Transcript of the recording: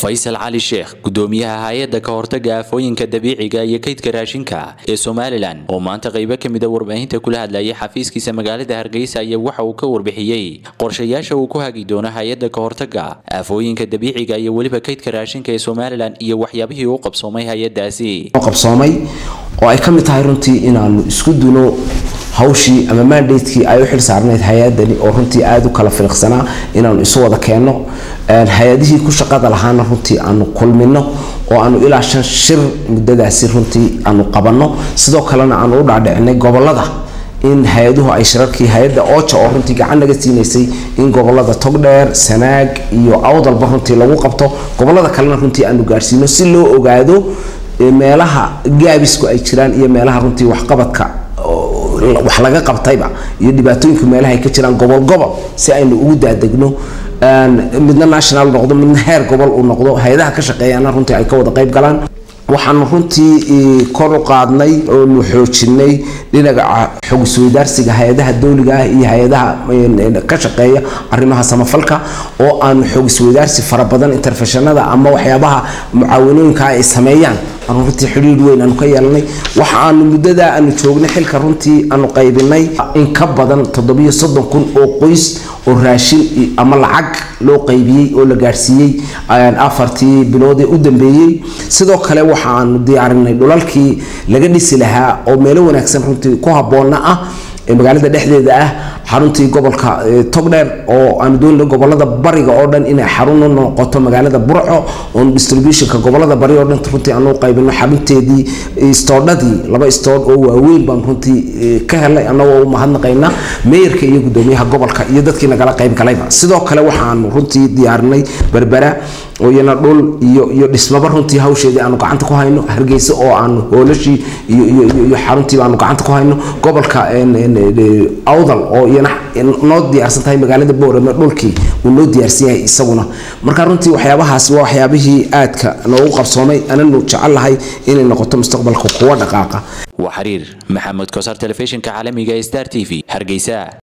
faysal cali sheekh gudoomiyaha hay-adda ka hortaga aafooyinka dabiiciga iyo kaydka raashinka ee somalilan oo maanta qaybo ka mid a warbaahinta kula hadlayay xafiiskiisa magaalada hargeysa ayaa waxa uu ka warbixiyey qorshayaasha uu ku hagi doono hay-adda ka hortaga aafooyinka dabiiciga iyo weliba kaydka raashinka ee somalilan iyo waxyaabihii uu qabsoomay hay-adaasi qabsoomay oo ay ka mid tahay runtii inaanu isku duno hawshii ama mandatekii ay u xil saarnayd hay-adani oo runtii aada u kala filiqsanaa inaanu isu wada keenno hay-adihii ku shaqada lahaana runtii aanu kulmino oo aanu ilaa shan shir muddadaasi runtii aanu qabanno sidoo kalena aanu u dhaadhicinay gobolada in hay-aduhu ay shirarkii hay-adda ooja oo runtii gacan naga siinaysay in gobolada togdheer sanaag iyo awdalba runtii lagu qabto gobolada kalena runtii aanu gaadhsiino si loo ogaado meelaha gaabisku ay jiraan iyo meelaha runtii waxqabadka wax laga qabtayba iyo dhibaatooyinka meelaha ay ka jiraan gobol gobol si aynu ugu daadegno midna national noqdo midna heer gobol uu noqdo hay-adaha ka shaqeeyana runtii ay ka wada qayb galaan waxaanu runtii kor u qaadnay oonu xoojinay dhinaca xog isweydaarsiga hay-adaha dowliga ah iyo hay-adaha ka shaqeeya arrimaha samafalka oo aanu xog isweydaarsi fara badan interfeshanada ama waxyaabaha mucaawanooyinka ay sameeyaan aanu runtii xidhiir weyn aanu ka yeelanay waxa aanu muddada aanu joognay xilka runtii aanu qaybinay in ka badan toddobiyo soddon kun oo qoys oo raashin ama lacag loo qaybiyey oo la gaadhsiiyey afartii bilood ee u dambeeyey sidoo kale waxa aanu diyaarinay dhulalkii laga dhisi lahaa oo meelo wanaagsan runtii ku habboonna ah ee magaalada dhexdeeda ah xaruntii gobolka togdheer oo aanu doonina gobolada bariga oo dhan inay xarun u noqoto magaalada burco oon distributionka gobolada bari oo dhan runtii aanu qaybino xarunteedii istoodhadii laba istoodh oo waaweyn baan runtii ka helay annagoo u mahadnaqayna meeyarka iyo gudoomiyaha gobolka iyo dadkii nagala qayb galayba sidoo kale waxaanu runtii diyaarinay berbera oo iyana dhul iyo iyo dhismaba runtii hawsheedii aanu gacanta ku hayno hargeysa oo aanu hoolashii iyo iyo iyo xaruntiiba aanu gacanta ku hayno gobolka awdal oo iyana noo diyaarsan tahay magaalada boorame dhulkii uu noo diyaarsan yahay isaguna marka runtii waxyaabahaasi waa waxyaabihii aadka noogu qabsoomay ananu jecel lahay inay noqoto mustaqbalka kuwa dhaqaaqa waa xiriir maxamed kosar telefishinka caalamiga ee star t v hargeysa